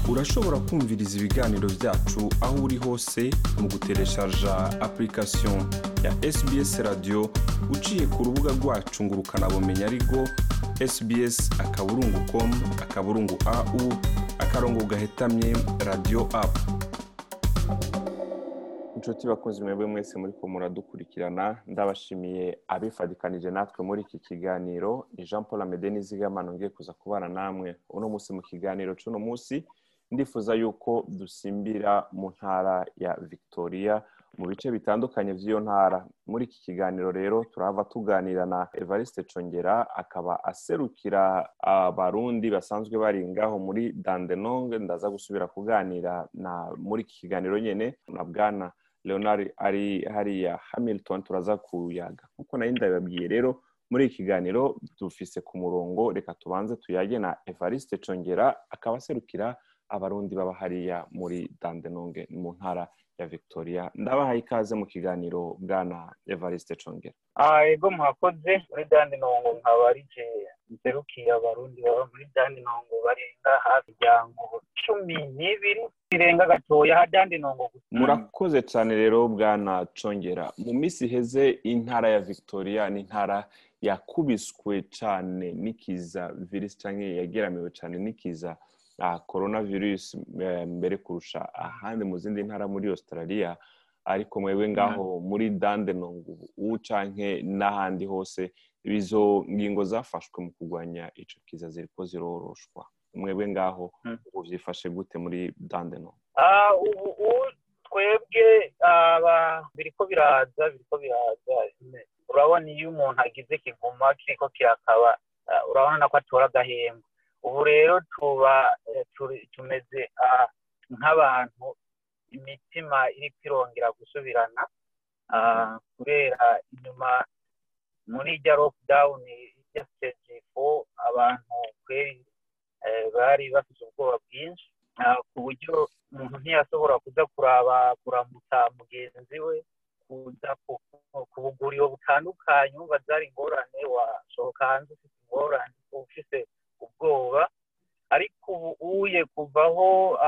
urashobora kumviriza ibiganiro byacu aho uri hose mu gutereshaja application ya sbs radio uciye ku rubuga rwacu ngo ukanabumenya ariko sbs akaburungu com akaburungu au akarongo gahetamye radio apu inshuti bakunzi mwebwe mwese muri ko muradukurikirana ndabashimiye abifadikanije natwe muri iki kiganiro ni jean paul amede n'izigamano ngiye kuza kubana namwe uno munsi mu kiganiro cy'uno munsi ndifuza yuko dusimbira mu ntara ya victoria mu bice bitandukanye by'iyo ntara muri iki kiganiro rero turahava tuganira na evariste congera akaba aserukira abarundi basanzwe bari ngaho muri dandenong ndaza gusubira kuganira na muri iki kiganiro nyine na bwana leonard ari hariya hamilton turaza kuyaga nkuko nayo ndababwiye rero muri iki kiganiro dufise ku murongo reka tubanze tuyage na evariste congera akaba aserukira abarundi baba hariya muri dandenonge mu ntara ya victoria ndabahaye ikaze mu kiganiro bwana evariste congera ego muhakoze muri dandenongo nkaba arije nserukiye abarundi baba muri dandenongo barenga hafi miryango cumi n'ibiri birenga gatoya ha dandenongo gusa murakoze cyane rero bwana congera mu minsi iheze intara ya victoria ni intara yakubiswe cyane n'ikiza virusi cyangwa yageramiwe cyane n'ikiza korona virusi mbere kurusha ahandi mu zindi ntara muri australia ariko mwebwe ngaho muri dandenong ubu canke n'ahandi hose izo ngingo zafashwe mu kurwanya ico kiza ziriko ziroroshwa mwebwe ngaho ubu vyifashe gute muri dandenong ubu twebwe biriko biraza biriko biraza urabona iyo umuntu agize kiguma kiriko kirakaba urabona ko atora agahembwe ubu rero tuba tumeze nk'abantu imitima iri kwirongera gusubirana kubera inyuma muri irya lockdown irya stage four abantu kweri bari bafite ubwoba bwinshi ku buryo umuntu ntiyashobora kuza kuraba kuramutsa mugenzi we kuza ku buguriro butandukanye wumva zari ingorane wasohoka hanze ufite ingorane ufite ubwoba ariko ubu uye kuvaho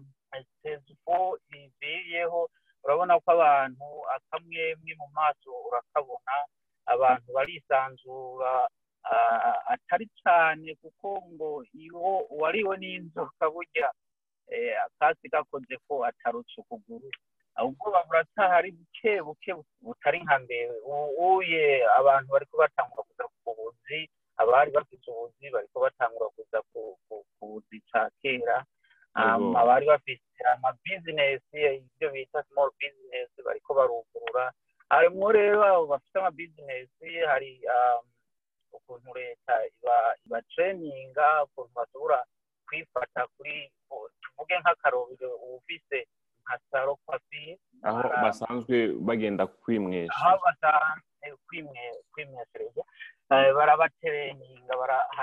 sezuko iziyeho urabona ko abantu akamwemwe mu maso urakabona abantu barisanzura atari cyane kuko ngo iyo wariwe n'inzoka burya akasi gakoze ko atarutse ukuguru ubwoba buracyahari buke buke butari nka mbere uye abantu bari batangura kuza ku buzi abari bafite ubuzi bariko batangura kuza ku buzi ca kera abari bafite amabizinesi ibyo bita small business bariko barugurura harimwo rero abo bafite amabizinesi hari ukuntu leta ibatreninga ukuntu bashobora kwifata kuri tuvuge nk'akarobero ufise nka saro kwafiri aho basanzwe bagenda kwimwesha aho basanzwe kwimweshereza barabatereninga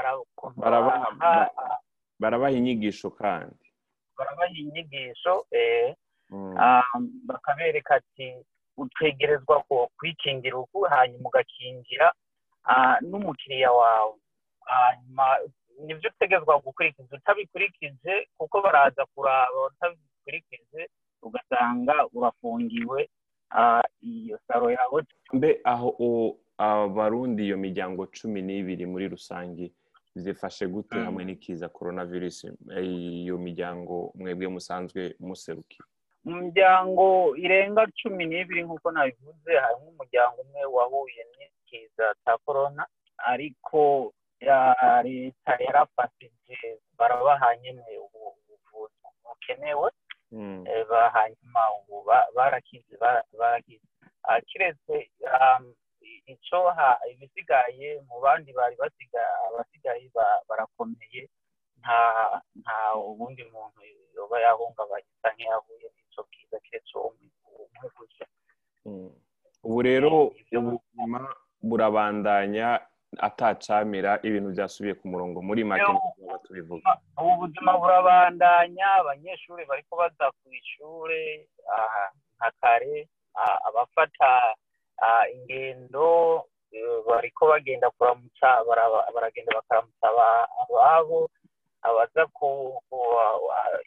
barabaha inyigisho kandi barabaha inyigisho bakabereka ati utegerezwa kwikingira uku hanyuma ugakingira n'umukiriya wawe hanyuma nibyo utegerezwa gukurikiza utabikurikije kuko baraza kuraba utabikurikije ugasanga urafungiwe iyo saro yawe mbe aho abarundi iyo miryango cumi n'ibiri muri rusange zifashe gute hamwe n'ikiza korona virusi iyo miryango mwebwe musanzwe muserukiye mu miryango irenga cumi n'ibiri nk'uko nabivuze harimo umuryango umwe wahuye n'ikiza cya korona ariko leta yarafashije barabaha nyine ubuvuzi bukenewe hanyuma ubu barakize barakize kiretse icyo ibisigaye mu bandi bari abasigaye barakomeye nta nta ubundi muntu yoba yahungabanye asa nk'iyahuye n'icyo bwiza keretse uwo gusa ubu rero ubuzima burabandanya atacamira ibintu byasubiye ku murongo muri make tubivuga ubu buzima burabandanya abanyeshuri bariko baza ku ishuri nka kare abafata ingendo bariko bagenda kuramutsa baragenda bakaramutsa ababo abaza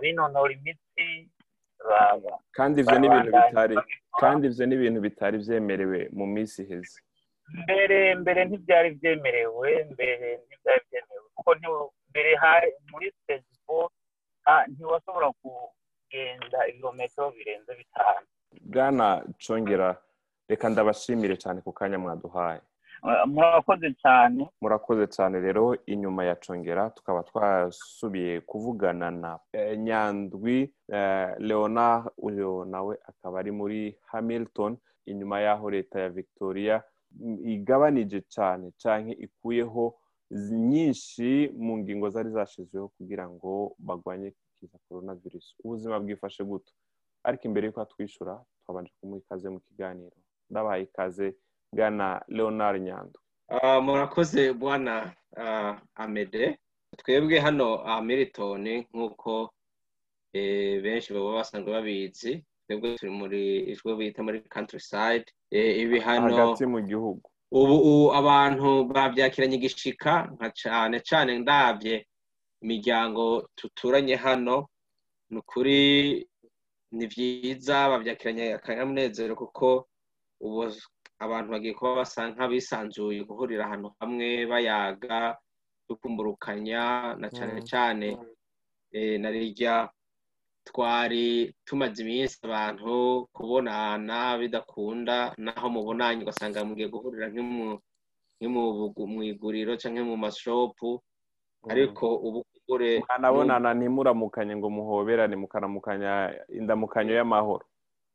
abinonora imitsi ba- kandi ivyo ni ibintu babandanya bitari babikora. kandi ivyo ni ibintu bitari vyemerewe mu minsi iheze mbere mbere ntibyari byemerewe mbere ntibyari byemerewe kuko nti- mbere hari muri sitezipo ntiwashobora kugenda ibirometero birenze bitanu bwana congera reka ndabashimire cyane ku kanya mwaduhaye Eh, murakoze cyane murakoze cyane rero inyuma ya congera tukaba twasubiye kuvugana na eh, nyandwi eh, leonard uyu nawe akaba ari muri hamilton inyuma y'aho leta ya victoria mm, igabanije cyane cyane ikuyeho zi- nyinshi mu ngingo zari zashyizweho kugira ngo bagwanye ikiza korona virusi ubuzima bwifashe guto ariko imbere y'uko atwishyura twabanje kumuha ikaze mu kiganiro ndabahaye ikaze bwana leonard nyandwi Ah, murakoze bwana ah, amede twebwe hano hamilton nk'uko eh, benshi baba basanzwe babizi twebwe turi muri ijwi bita muri countryside Eh, ibi hano hagati mu gihugu ubu ubu abantu babyakiranye igishika nka cyane cyane ndabye imiryango tuturanye hano ni ukuri ni byiza babyakiranye akanyamunezero kuko ubu abantu bagiye kuba basa nk'abisanzuye guhurira ahantu hamwe bayaga dukumburukanya na cyane Mm. cyane eh, na rirya twari tumaze iminsi abantu kubonana bidakunda naho mubonanye ugasanga mugiye guhurira nk'imu- nk'imu- mu iguriro cyangwa mu mashopu ariko ubu kure mwanabonana ntimuramukanye ngo muhoberane mukaramukanya indamukanyo y'amahoro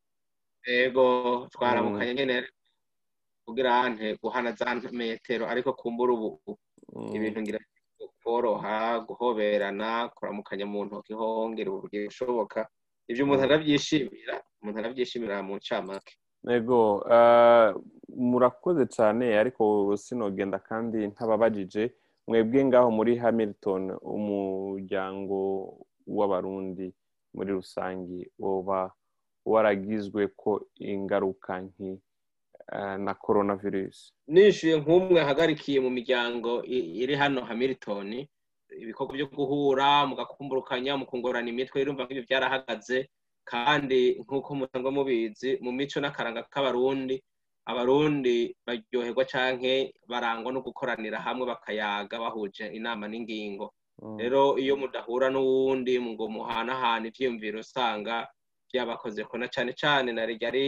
ego twaramukanye nyine kugira nte guhana za metero ariko kumbura ubu Mm. ibintu ngira koroha guhoberana kuramukanya mu ntoki hongera uburyo bushoboka ibyo umuntu arabyishimira umuntu arabyishimira mu ncamake ego eh, murakoze cyane ariko sinogenda kandi ntababajije mwebwe ngaho muri hamilton umuryango w'abarundi muri rusange woba waragizwe ko ingaruka nki eh, na coronavirus nishyuye nk'umwe ahagarikiye mu miryango i- iri hano hamilton ibikorwa byo guhura mugakumburukanya mukungurana imitwe urumva nk'ibyo byarahagaze kandi nk'uko musanzwe mubizi mu mico n'akaranga k'abarundi abarundi baryoherwa canke barangwa no gukoranira hamwe bakayaga bahuje inama n'ingingo Mm. rero iyo mudahura n'uwundi ngo muhanahana ivyiyumviro usanga byabakoze ko na cane cane na ryari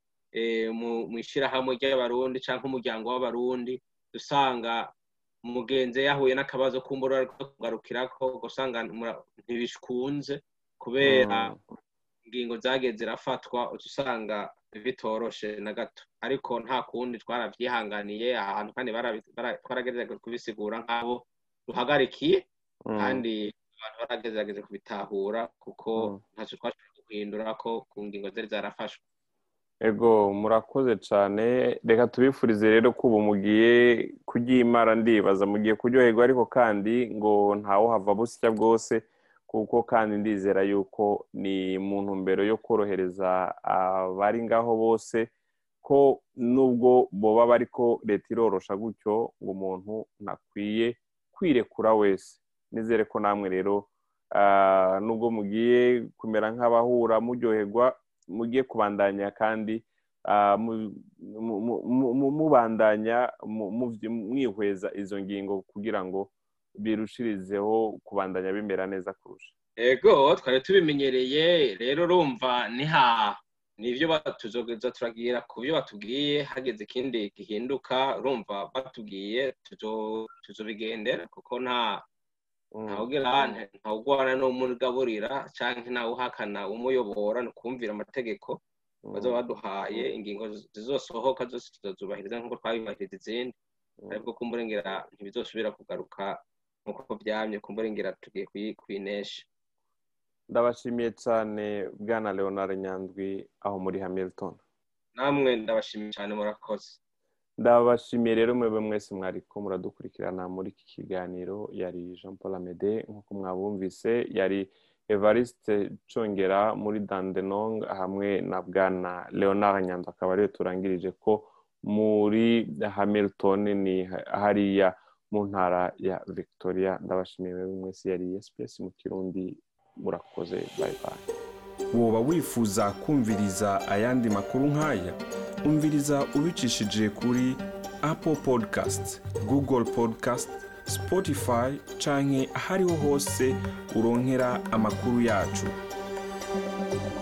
eh, mu mu ishirahamwe ry'abarundi canke umuryango w'abarundi usanga mugenzi yahuye n'akabazo kumbura ariko kugarukirako ugasanga mura- ntibiskunze kubera Mm. ingingo zagiye zirafatwa uca usanga bitoroshe na gato ariko nta kundi twarabyihanganiye ahantu kandi barabi- bara- twaragerageza kubisigura nk'abo duhagarikiye Mm. kandi abantu baragerageza kubitahura kuko Mm. ntacyo twashobora guhindura ko ku ngingo zari zarafashwe ego murakoze cyane reka tubifurize rero ko ubu mugiye kuryimara ndibaza mugiye kuryoherwa ariko kandi ngo ntawe hava busya bwose kuko kandi ndizera yuko ni mu ntumbero yo korohereza abari ngaho bose ko nubwo boba bariko leta irorosha gutyo ngo umuntu ntakwiye kwirekura wese nizere ko namwe rero ah, nubwo mugiye kumera nk'abahura muryoherwa mugiye kubandanya kandi ah, mu- mu- mu- mu- mu- mubandanya mu- muvyi- mwihweza izo ngingo kugira ngo birushirizeho kubandanya bimera neza kurusha ego twari tubimenyereye rero urumva niha nibyo tuzogeza turagira ku byo batubwiye hageze ikindi gihinduka urumva batubwiye tuzo- tuzobigendera kuko nta Mm. ntawugira ntawugwana n'umugaburira cyangwa ntawuhakana umuyobora ni ukumvira amategeko Mm. bazoba baduhaye ingingo zizosohoka zose tuzazubahiriza nk'uko twabibahiriza izindi Mm. ariko kumburengera ntibizosubira kugaruka nk'uko byamye kumburengera tugiye kuyi- kuyinesha ndabashimiye cyane bwana leonard nyandwi aho muri hamilton namwe ndabashimiye cyane murakoze ndabashimiye rero mwebwe mwese mwariko muradukurikirana muri iki kiganiro yari jean paul amede nk'uko mwabumvise yari evariste congera muri dandenong hamwe na bwana leonard nyandwi akaba ariyo turangirije ko muri hamilton ni hariya mu ntara ya victoria ndabashimiye mwebwe mwese yari SPS mu kirundi murakoze bayi bayi woba wifuza kumviriza ayandi makuru nk'aya umviriza ubicishije kuri apple podcast google podcast spotify canke ahariho hose uronkera amakuru yacu